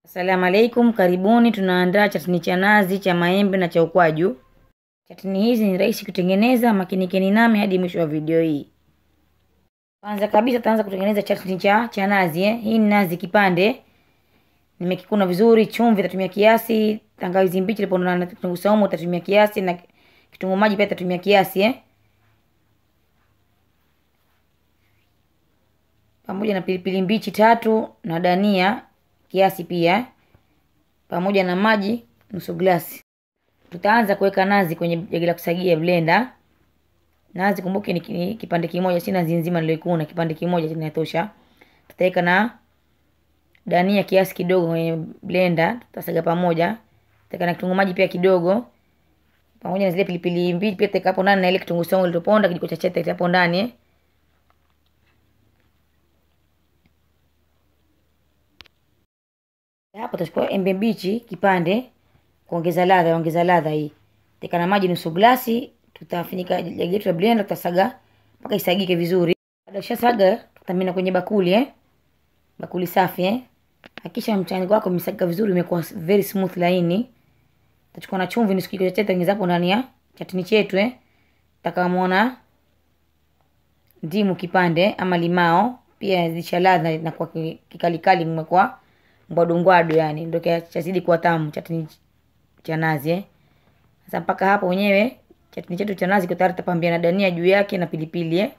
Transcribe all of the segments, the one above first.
Asalamu alaikum, karibuni. Tunaandaa chatini cha nazi, cha maembe na cha ukwaju. Chatini hizi ni rahisi kutengeneza, makinikeni nami hadi mwisho wa video hii. Kwanza kabisa tutaanza kutengeneza chatini cha cha nazi eh. Hii ni nazi kipande, nimekikuna vizuri. Chumvi tatumia kiasi, tangawizi mbichi lipo na kitunguu saumu tatumia kiasi, na kitunguu maji pia tatumia kiasi eh. pamoja na pilipili mbichi tatu na dania kiasi pia, pamoja na maji nusu glasi. Tutaanza kuweka nazi kwenye jagi la kusagia blender. Nazi kumbuke ni kipande kimoja, si nazi nzima nilioikuna, kipande kimoja kinatosha. Tutaweka na dania kiasi kidogo kwenye blender, tutasaga pamoja. Tutaweka na kitunguu maji pia kidogo, pamoja na zile pilipili mbichi pia tutaweka hapo ndani, na ile kitunguu saumu iliyoponda kijiko cha chai tutaweka hapo ndani eh. Hapo tutachukua embe mbichi kipande kuongeza ladha, ongeza ladha hii. Teka na maji nusu glasi, tutafunika jagi letu la blender, tutasaga mpaka isagike vizuri. Baada ya saga, tutamina kwenye bakuli eh. Bakuli safi eh. Hakikisha mchanganyiko wako umesagika vizuri, umekuwa very smooth laini. Tutachukua na chumvi nusu kijiko cha chai tengeza hapo ndani ya chatini chetu eh. Takamuona ndimu kipande ama limao, pia zisha ladha na kwa kikalikali mmekuwa ngwadu ngwadu, yani ndio chazidi kuwa tamu chatini cha nazi eh. Sasa mpaka hapo wenyewe chatini chetu cha nazi tayari, tutapambia na dania juu yake na pilipili eh.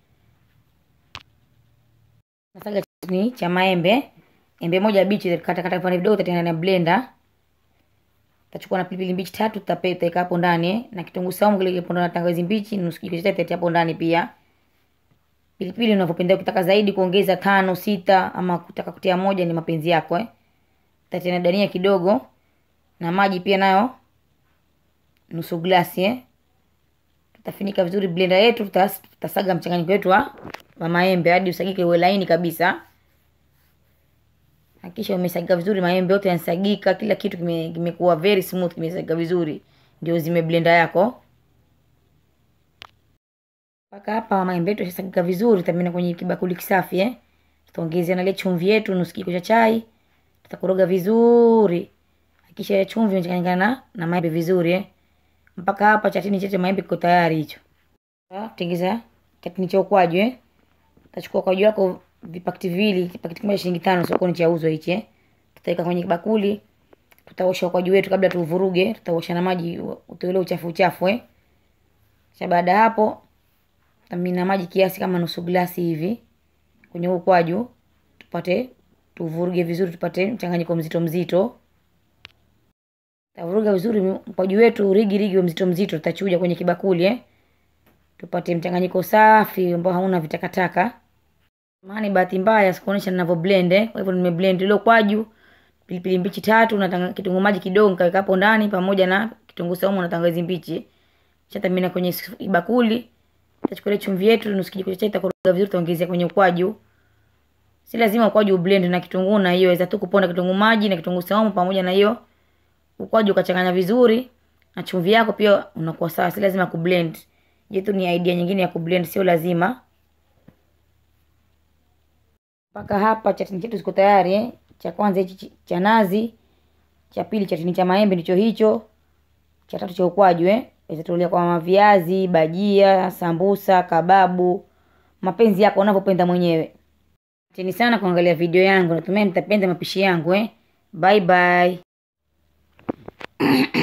Nasaga chatini cha maembe, embe moja bichi kata kata vipande vidogo, tutatengeneza na blender. Tutachukua na pilipili mbichi tatu, tutapeta hapo ndani eh, na kitunguu saumu kile kile na tangawizi mbichi nusu kijiko cha chai hapo ndani pia. Pilipili unavyopenda, ukitaka zaidi kuongeza tano sita, ama kutaka kutia moja, ni mapenzi yako eh. Tutatia dania kidogo na maji pia nayo nusu glasi eh. Tutafinika vizuri blender yetu, tutasaga mchanganyiko wetu wa maembe hadi usagike uwe laini kabisa. Hakikisha umesagika vizuri, maembe yote yanasagika, kila kitu kimekuwa kime very smooth, kimesagika vizuri, ndio zime blender yako mpaka hapa maembe yetu yashasagika vizuri, tutamina kwenye kibakuli kisafi eh. Tutaongezea na ile chumvi yetu nusu kijiko cha chai, tutakoroga vizuri. Hakikisha ile chumvi imechanganyikana na maembe vizuri eh. Mpaka hapa chatini chetu maembe kiko tayari hicho. Tengeza chatini cha ukwaju eh. Utachukua ukwaju wako vipakiti viwili, pakiti kimoja shilingi tano sokoni chauzwa hichi eh. Tutaweka kwenye bakuli, tutaosha ukwaju wetu kabla tuvuruge, tutaosha na maji utoe uchafu uchafu eh. Kisha baada hapo tamina maji kiasi kama nusu glasi hivi kwenye ukwaju, tupate tuvuruge vizuri, tupate mchanganyiko mzito mzito. Tavuruga vizuri ukwaju wetu rigi rigi mzito mzito, tutachuja kwenye kibakuli eh, tupate mchanganyiko safi ambao hauna vitakataka. Maana bahati mbaya sikuonesha ninavyo blend eh, kwa hivyo nime blend ile ukwaju, pilipili mbichi tatu na kitunguu maji kidogo nikaweka hapo ndani, pamoja na kitunguu saumu na tangawizi mbichi, chatamina kwenye bakuli Tutachukua chumvi yetu nusu kijiko cha chai, tutakoroga vizuri, tutaongezea kwenye ukwaju. Si lazima ukwaju blend na kitunguu na hiyo, weza tu kuponda kitunguu maji na kitunguu saumu pamoja na hiyo ukwaju, ukachanganya vizuri na chumvi yako pia unakuwa sawa. Si lazima kublend. Je, tu ni idea nyingine ya kublend, sio lazima. Mpaka hapa chatini chetu ziko tayari eh. Cha kwanza hichi cha nazi, cha pili chatini cha maembe ndicho hicho, cha tatu cha ukwaju eh Itatulia kwa viazi, bajia, sambusa, kababu, mapenzi yako unavyopenda mwenyewe. Asanteni sana kuangalia video yangu, natumai mtapenda mapishi yangu eh. Bye bye.